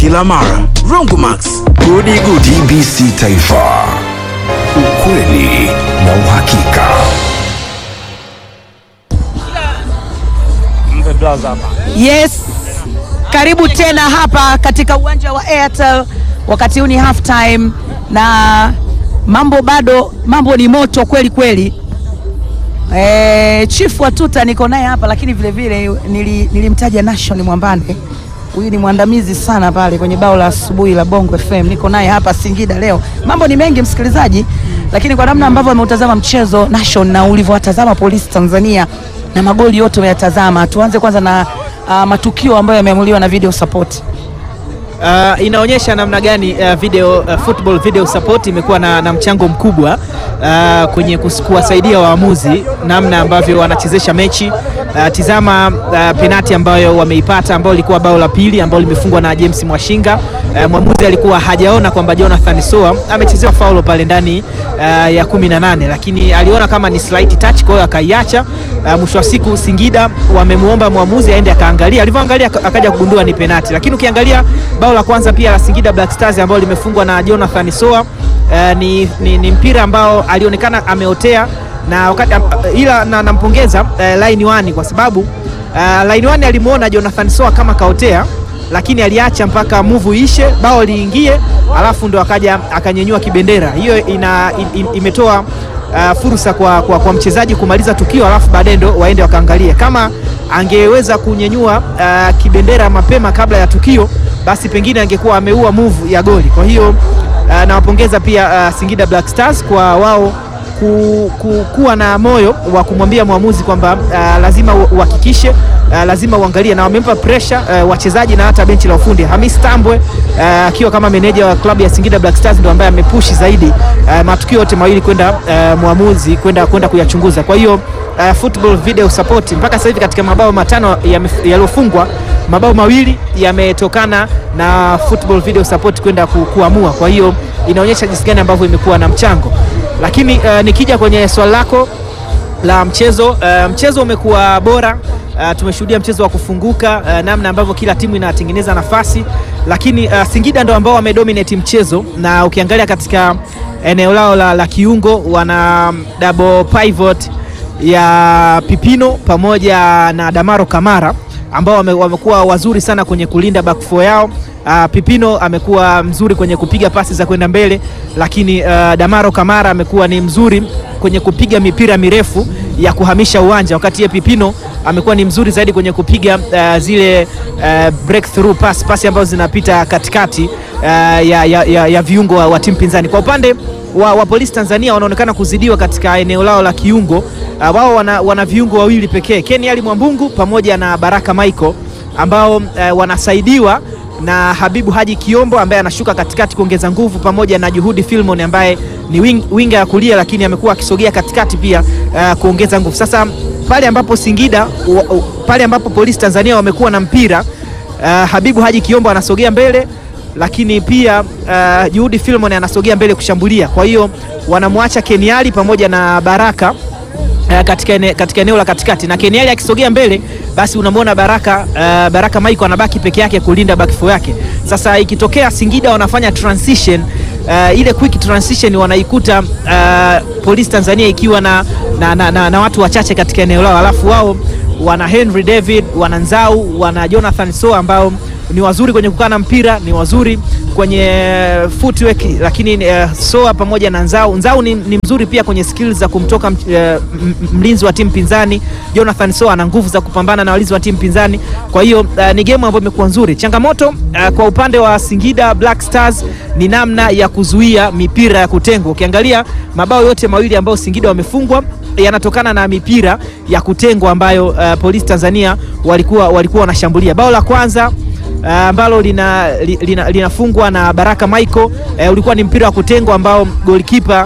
kila mara. Rongomax, gudi gudi. TBC Taifa, ukweli na uhakika. Yes, karibu tena hapa katika uwanja wa Airtel. Wakati huu ni half time na mambo bado, mambo ni moto kweli kweli. E, Chief Watuta niko naye hapa, lakini vile vile nili, nilimtaja Nation Mwambane. Huyu ni mwandamizi sana pale kwenye bao la asubuhi la Bongo FM. Niko naye hapa Singida leo. Mambo ni mengi msikilizaji, lakini kwa namna ambavyo ameutazama mchezo Nation na ulivyowatazama Polisi Tanzania na magoli yote umeyatazama, tuanze kwanza na uh, matukio ambayo yameamuliwa na video support. Uh, inaonyesha namna gani uh, video uh, football video support imekuwa na, na mchango mkubwa uh, kwenye kus- kuwasaidia waamuzi namna ambavyo wanachezesha mechi. Uh, tizama uh, penati ambayo wameipata ambayo ilikuwa bao la pili ambalo limefungwa na James Mwashinga. Uh, mwamuzi alikuwa hajaona kwamba Jonathan Soa amechezewa faulo pale ndani uh, ya 18 lakini aliona kama ni slight touch, kwa hiyo akaiacha. Uh, mwisho wa siku Singida wamemuomba mwamuzi aende akaangalia, alivyoangalia aka- akaja kugundua ni penati, lakini ukiangalia bao la kwanza pia la Singida Black Stars ambalo limefungwa na Jonathan Soa uh, ni, ni, ni mpira ambao alionekana ameotea na wakati, uh, ila na, nampongeza uh, line one kwa sababu uh, line one alimuona Jonathan Soa kama kaotea lakini aliacha mpaka move ishe, bao liingie, alafu ndo akaja akanyenyua kibendera. Hiyo ina, in, in, imetoa uh, fursa kwa, kwa, kwa mchezaji kumaliza tukio, alafu baadaye ndo waende wakaangalie. Kama angeweza kunyenyua uh, kibendera mapema kabla ya tukio, basi pengine angekuwa ameua move ya goli. Kwa hiyo uh, nawapongeza pia uh, Singida Black Stars kwa wao ku, ku, kuwa na moyo wa kumwambia mwamuzi kwamba uh, lazima u- uhakikishe uh, lazima uangalie, na wamempa pressure uh, wachezaji na hata benchi la ufundi. Hamis Tambwe uh, akiwa kama meneja wa klabu ya Singida Black Stars ndo ambaye amepushi zaidi uh, matukio yote mawili kwenda uh, mwamuzi kwenda kwenda kuyachunguza. Kwa hiyo uh, football video support mpaka sasa hivi katika mabao matano yamef- yaliyofungwa mabao mawili yametokana na football video support kwenda ku, kuamua. Kwa hiyo inaonyesha jinsi gani ambavyo imekuwa na mchango, lakini uh, nikija kwenye swali lako la mchezo uh, mchezo umekuwa bora uh, tumeshuhudia mchezo wa kufunguka uh, namna ambavyo kila timu inatengeneza nafasi, lakini uh, Singida ndo ambao wamedominate mchezo, na ukiangalia katika eneo lao la, la kiungo wana double pivot ya Pipino pamoja na Damaro Kamara ambao wame- wamekuwa wazuri sana kwenye kulinda back four yao. Uh, Pipino amekuwa mzuri kwenye kupiga pasi za kwenda mbele, lakini uh, Damaro Kamara amekuwa ni mzuri kwenye kupiga mipira mirefu ya kuhamisha uwanja, wakati ye Pipino amekuwa ni mzuri zaidi kwenye kupiga uh, zile uh, breakthrough pass, pasi ambazo zinapita katikati uh, ya, ya, ya, ya viungo wa, wa timu pinzani. Kwa upande wa, wa Polisi Tanzania wanaonekana kuzidiwa katika eneo lao la kiungo. Uh, wao wana, wana viungo wawili pekee, Ken Ali Mwambungu pamoja na Baraka Michael ambao uh, wanasaidiwa na Habibu Haji Kiombo ambaye anashuka katikati kuongeza nguvu pamoja na Juhudi Filmon ambaye ni wing, winga ya kulia lakini amekuwa akisogea katikati pia uh, kuongeza nguvu. Sasa pale ambapo Singida wa, u- pale ambapo Polisi Tanzania wamekuwa na mpira uh, Habibu Haji Kiombo anasogea mbele lakini pia uh, Juhudi Filmon anasogea mbele kushambulia. Kwa hiyo wanamwacha Keniali pamoja na Baraka uh, katika, ene, katika eneo la katikati na Keniali akisogea mbele basi unamwona Baraka uh, Baraka Michael anabaki peke yake kulinda back four yake. Sasa ikitokea Singida wanafanya transition uh, ile quick transition wanaikuta uh, Polisi Tanzania ikiwa na, na, na, na, na watu wachache katika eneo lao, alafu wao wana Henry David, wana Nzau, wana Jonathan Soa ambao ni wazuri kwenye kukaa na mpira, ni wazuri kwenye footwork, lakini uh, Soa pamoja na Nzau. Nzau ni, ni mzuri pia kwenye skills za kumtoka uh, mlinzi wa timu pinzani. Jonathan Soa ana nguvu za kupambana na walinzi wa timu pinzani, kwa hiyo uh, ni game ambayo imekuwa nzuri. Changamoto uh, kwa upande wa Singida Black Stars ni namna ya kuzuia mipira ya kutengwa. Ukiangalia mabao yote mawili ambayo Singida wamefungwa yanatokana na mipira ya kutengwa ambayo uh, Polisi Tanzania walikuwa walikuwa wanashambulia. Bao la kwanza uh, ambalo lina, li- lina, linafungwa na Baraka Michael uh, ulikuwa ni mpira wa kutengwa ambao golikipa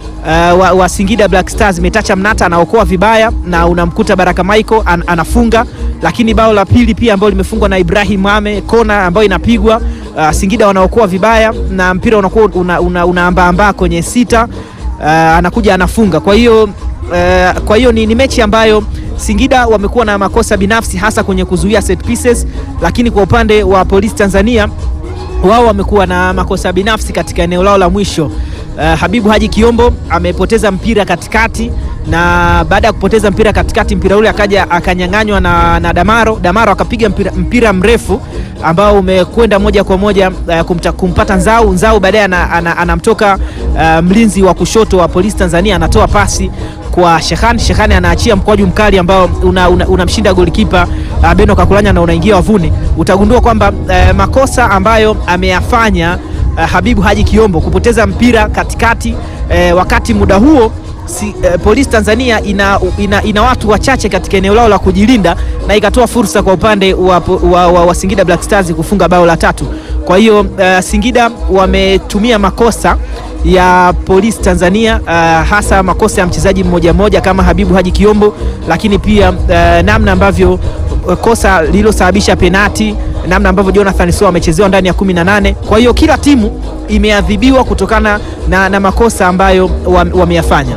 uh, wa, wa Singida Black Stars Metacha Mnata anaokoa vibaya na unamkuta Baraka Michael an, anafunga, lakini bao la pili pia ambalo limefungwa na Ibrahim Ame kona ambayo inapigwa uh, Singida wanaokoa vibaya na mpira unakuwa una, una, unaambaambaa kwenye sita uh, anakuja anafunga. Kwa hiyo uh, kwa hiyo ni, ni mechi ambayo Singida wamekuwa na makosa binafsi hasa kwenye kuzuia set pieces, lakini kwa upande wa Polisi Tanzania wao wamekuwa na makosa binafsi katika eneo lao la mwisho. Uh, Habibu Haji Kiombo amepoteza mpira katikati, na baada ya kupoteza mpira katikati, mpira ule akaja akanyang'anywa na, na Damaro. Damaro akapiga mpira, mpira mrefu ambao umekwenda moja kwa moja uh, kumta, kumpata Nzau. Nzau baadaye ana- ana- anamtoka uh, mlinzi wa kushoto wa Polisi Tanzania anatoa pasi kwa Shehani. Shehani anaachia mkwaju mkali ambao unamshinda una, unamshinda golikipa uh, Beno Kakulanya na unaingia wavuni. Utagundua kwamba uh, makosa ambayo ameyafanya uh, Habibu Haji Kiombo kupoteza mpira katikati uh, wakati muda huo si, uh, Polisi Tanzania ina, ina, ina watu wachache katika eneo lao la kujilinda na ikatoa fursa kwa upande wa, wa, wa, wa Singida Black Stars kufunga bao la tatu. Kwa hiyo uh, Singida wametumia makosa ya Polisi Tanzania uh, hasa makosa ya mchezaji mmoja mmoja kama Habibu Haji Kiombo, lakini pia uh, namna ambavyo uh, kosa lililosababisha penati, namna ambavyo Jonathan Soa amechezewa ndani ya 18. Kwa hiyo kila timu imeadhibiwa kutokana na, na makosa ambayo wam- wameyafanya.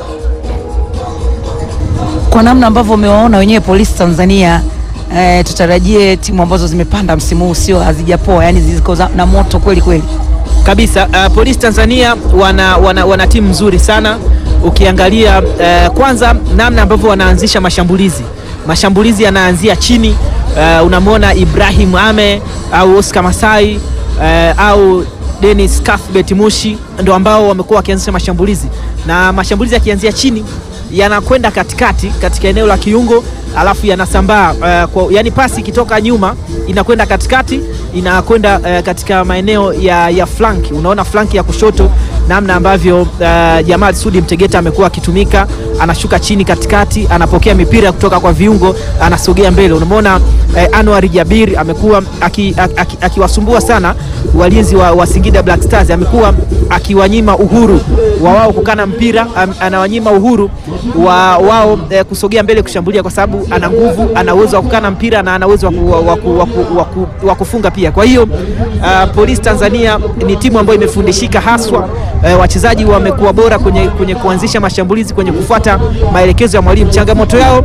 kwa namna ambavyo umewaona wenyewe Polisi Tanzania eh, tutarajie timu ambazo zimepanda msimu huu sio hazijapoa, yani ziko za- na moto kweli kweli. kabisa. Uh, Polisi Tanzania wana, wana, wana timu nzuri sana ukiangalia uh, kwanza namna ambavyo wanaanzisha mashambulizi. Mashambulizi yanaanzia chini. Uh, unamwona Ibrahim Ame au Oscar Masai uh, au Dennis Cuthbert Mushi ndo ambao wamekuwa wakianzisha mashambulizi, na mashambulizi yakianzia chini yanakwenda katikati katika eneo la kiungo alafu yanasambaa uh, kwa, yani pasi ikitoka nyuma inakwenda katikati inakwenda uh, katika maeneo ya, ya flanki. Unaona flanki ya kushoto namna ambavyo uh, Jamal Sudi Mtegeta amekuwa akitumika, anashuka chini katikati, anapokea mipira kutoka kwa viungo, anasogea mbele. Unamwona uh, Anwar Jabir amekuwa akiwasumbua aki, aki, aki sana walinzi wa, wa Singida Black Stars, amekuwa akiwanyima uhuru wa wao kukana mpira, am, anawanyima uhuru wa wao eh, kusogea mbele kushambulia, kwa sababu ana nguvu, ana uwezo wa kukana mpira na ana uwezo wa ku- wa ku- wa ku- wa ku- wa kufunga pia. Kwa hiyo uh, Polisi Tanzania ni timu ambayo imefundishika haswa eh, wachezaji wamekuwa bora kwenye, kwenye kuanzisha mashambulizi, kwenye kufuata maelekezo ya mwalimu. Changamoto yao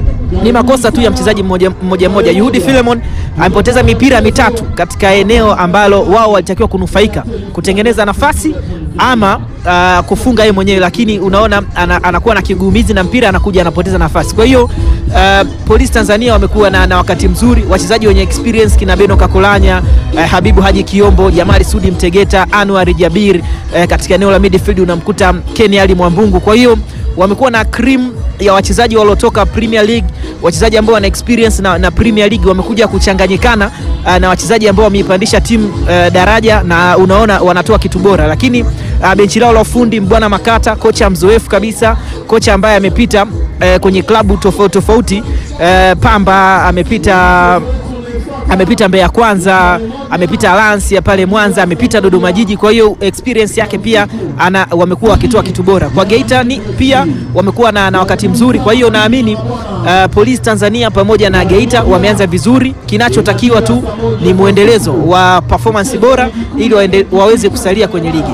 ni makosa tu ya mchezaji mmoja mmoja mmoja. Yuhudi Philemon amepoteza mipira mitatu katika eneo ambalo wao walitakiwa kunufaika kutengeneza nafasi ama uh, kufunga yeye mwenyewe, lakini unaona ana, anakuwa na kigumizi na mpira anakuja anapoteza nafasi. Kwa hiyo uh, Polisi Tanzania wamekuwa na, na wakati mzuri, wachezaji wenye experience kina Beno Kakolanya uh, Habibu Haji Kiombo, Jamari Sudi Mtegeta, Anwar Jabir uh, katika eneo la midfield unamkuta Ken Ali Mwambungu. Kwa hiyo wamekuwa na cream ya wachezaji waliotoka Premier League, wachezaji ambao wana experience na, na Premier League wamekuja kuchanganyikana uh, na wachezaji ambao wameipandisha timu uh, daraja na unaona wanatoa kitu bora, lakini uh, benchi lao la ufundi Mbwana Makata, kocha mzoefu kabisa, kocha ambaye amepita uh, kwenye klabu tofauti tofauti uh, Pamba amepita amepita Mbeya Kwanza, amepita Alliance ya pale Mwanza, amepita Dodoma Jiji. Kwa hiyo experience yake pia ana, wamekuwa wakitoa kitu bora kwa Geita ni pia wamekuwa na, na wakati mzuri. Kwa hiyo naamini uh, Polisi Tanzania pamoja na Geita wameanza vizuri. Kinachotakiwa tu ni mwendelezo wa performance bora ili waende, waweze kusalia kwenye ligi.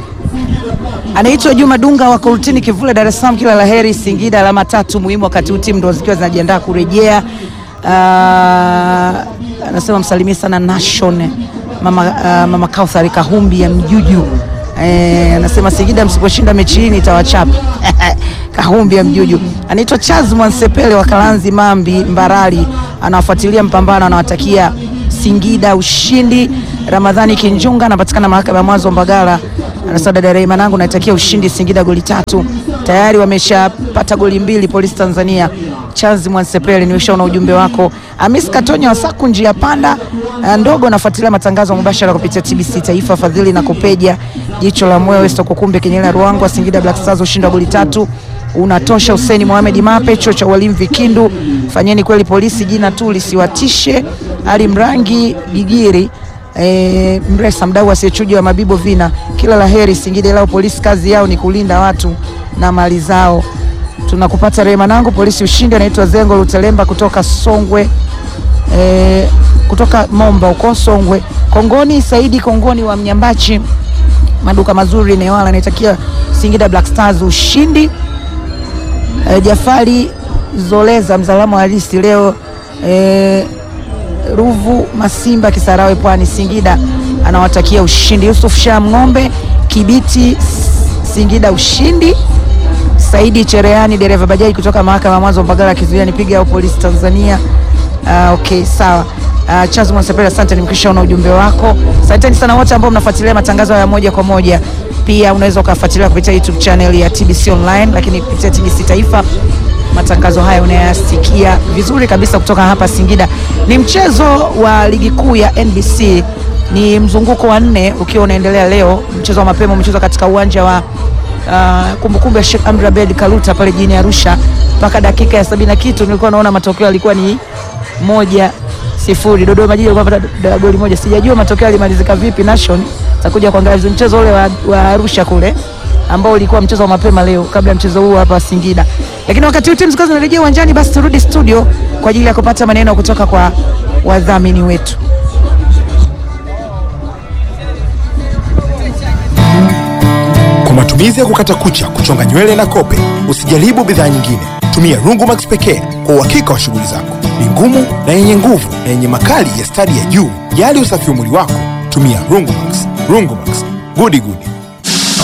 Anaitwa Juma Dunga wa Kurutini Kivule, Dar es Salaam. Kila la heri Singida, alama tatu muhimu wakati huu timu ndo zikiwa zinajiandaa kurejea. Uh, anasema msalimie sana Nation mama, uh, mama Kauthar Kahumbi ya Mjuju. Eh, anasema Singida msiposhinda mechi hii nitawachapa. Kahumbi ya Mjuju. Anaitwa Charles Mwansepele wa Kalanzi Mambi Mbarali, anawafuatilia mpambano, anawatakia Singida ushindi. Ramadhani Kinjunga anapatikana mahakama ya mwanzo Mbagala, anasema dada Rehema nangu naitakia ushindi Singida goli tatu. Tayari wameshapata goli mbili Polisi Tanzania. Charles Mwansepele, nimeshaona ujumbe wako. Amis Katonya wa Saku njia panda eh, ndogo, nafuatilia matangazo mubashara kupitia TBC Taifa, Fadhili na Kupeja, jicho la moyo, Westo Kukumbe, Kenyela Ruangwa, Singida Black Stars ushindi wa goli tatu unatosha. Hussein Mohamed Mape, chuo cha walimu Vikindu, fanyeni kweli polisi jina tu lisiwatishe. Ali Mrangi Bigiri e, Mresa mdau asiyechuja wa Mabibo Vina, kila la heri Singida, lao polisi kazi yao ni kulinda watu na mali zao. Tunakupata rehema nangu, polisi ushindi. Anaitwa Zengo Lutelemba kutoka Songwe e, kutoka Momba huko Songwe. Kongoni Saidi Kongoni wa Mnyambachi, maduka mazuri Newala, anaitakia Singida Black Stars ushindi. E, Jafari Zoleza mzalamo halisi leo e, Ruvu Masimba Kisarawe Pwani Singida anawatakia ushindi. Yusuf Sham Ng'ombe Kibiti Singida ushindi. Saidi Cherehani dereva bajaji kutoka mahakama ya mwanzo Mbagala akizuia nipige au polisi Tanzania. Uh, okay sawa. Uh, Charles Mwasepele, asante, nimekwishaona ujumbe wako. Asanteni sana wote ambao mnafuatilia matangazo ya moja kwa moja. Pia unaweza ukafuatilia kupitia YouTube channel ya TBC Online, lakini kupitia TBC Taifa matangazo haya unayasikia vizuri kabisa kutoka hapa Singida. Ni mchezo wa ligi kuu ya NBC, ni mzunguko wa nne ukiwa unaendelea leo. Mchezo wa mapema umechezwa katika uwanja wa uh, kumbukumbu ya Sheikh Amri Abeid Karuta pale jijini Arusha mpaka dakika ya sabini na kitu nilikuwa naona matokeo yalikuwa ni moja sifuri. Dodoma Jiji alikuwa anapata goli moja, sijajua matokeo yalimalizika vipi. Nation takuja kuangalia vizuri mchezo ule wa, wa Arusha kule ambao ulikuwa mchezo wa mapema leo kabla ya mchezo huu hapa Singida. Lakini wakati huu timu zikawa zinarejea uwanjani, basi turudi studio kwa ajili ya kupata maneno kutoka kwa wadhamini wetu. Kwa matumizi ya kukata kucha, kuchonga nywele na kope, usijaribu bidhaa nyingine. Tumia Rungumax pekee kwa uhakika wa shughuli zako. Ni ngumu na yenye nguvu na yenye makali ya stadi ya juu. Jali usafi wa mwili wako, tumia Rungumax. Rungumax, gudi gudi.